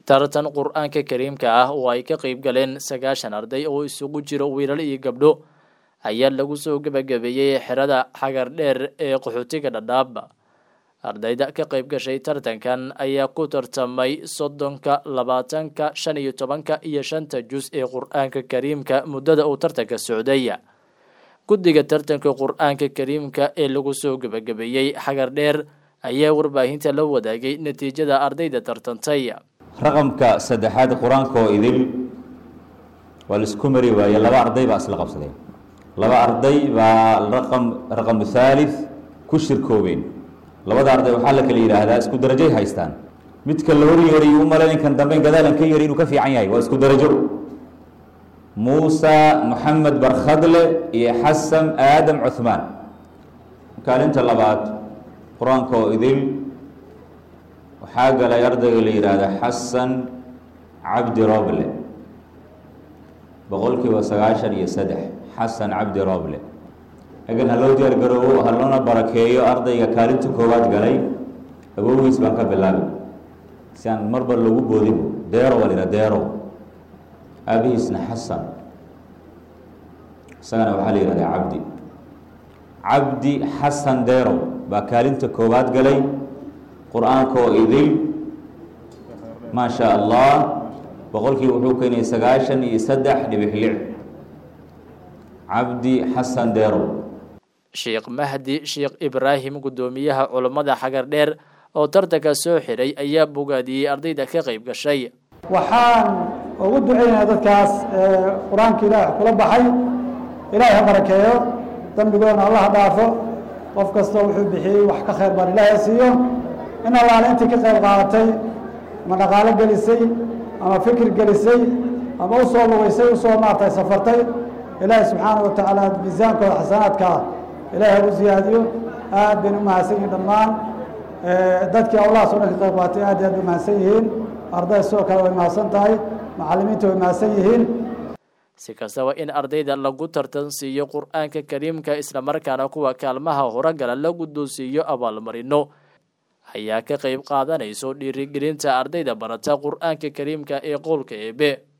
tartan qur-aanka kariimka ah oo ay ka qeyb galeen sagaashan arday oo isugu jiro wiilal iyo gabdho ayaa lagu soo gebagabeeyey xerada xagar dheer ee qaxootiga dhadhaab ardayda ka qeyb gashay tartankan ayaa ku tartamay soddonka labaatanka shan iyo tobanka iyo shanta jus ee qur-aanka kariimka muddada uu tartanka socday guddiga tartanka qur-aanka kariimka ee lagu soo gebagabeeyey xagar dheer ayaa warbaahinta la wadaagay natiijada ardayda tartantay raqamka saddexaad qur-aanka oo idil waa laisku mari waaye laba arday baa isla qabsadeen laba arday baa raqam raqamu thalith ku shirkoobeen labada arday waxaa la kala yidhaahdaa isku darajay haystaan midka la horyori u malayn kan dambe gadaalan ka yari inuu ka fiican yahay waa isku darajo muusa moxamed barkhadle iyo xasan aadam cuhmaan kaalinta labaad qur-aanka oo idil waxaa galay ardayga la yidhaahda xasan cabdi roble boqolkiiba sagaashan iyo saddex xasan cabdi roble egan ha loo diyaar garoobo ha loona barakeeyo ardayga kaalinta koowaad galay awowgiis baan ka bilaabi si aan marba lagu boodin deero waa la yidhaha deero aabihiisna xasan isagana waxaa la yihahdaa cabdi cabdi xasan deero baa kaalinta koowaad galay qur-aanka oo idil maa sha allah boqolkii wuxuu keenay sagaashan iyo saddex dhibix lix cabdi xasan deero sheekh mahdi sheekh ibraahim guddoomiyaha culammada xagar dheer oo tartanka soo xiray ayaa bogaadiyey ardayda ka qeyb gashay waxaan ugu duceynayaa dadkaas qur-aanka ilaah kula baxay ilaahay ha barakeeyo dembigoodna allaha dhaafo qof kasta wuxuu bixiyey wax ka khayr baan ilaahay siiyo in allaale intii ka qayb qaadatay ama dhaqaalo gelisay ama fikir gelisay ama usoo lugaysay usoo maartay safartay ilaahay subxaana wa tacaala miisaankooda xasanaadkaa ilaahay ha u siyaadiyo aad bayna u mahadsan yihiin dhammaan dadkii awlahaas o dhan ka qayb qaatay aad iyo aad bay mahadsan yihiin arday sidoo kale way mahadsan tahay macallimiinta way mahadsan yihiin si kastaba in ardayda lagu tartan siiyo qur-aanka kariimka islamarkaana kuwa kaalmaha horogala la guddoonsiiyo abaalmarino ayaa ka qeyb qaadanayso dhiirigelinta ardayda barata qur-aanka kariimka ee qowlka eebe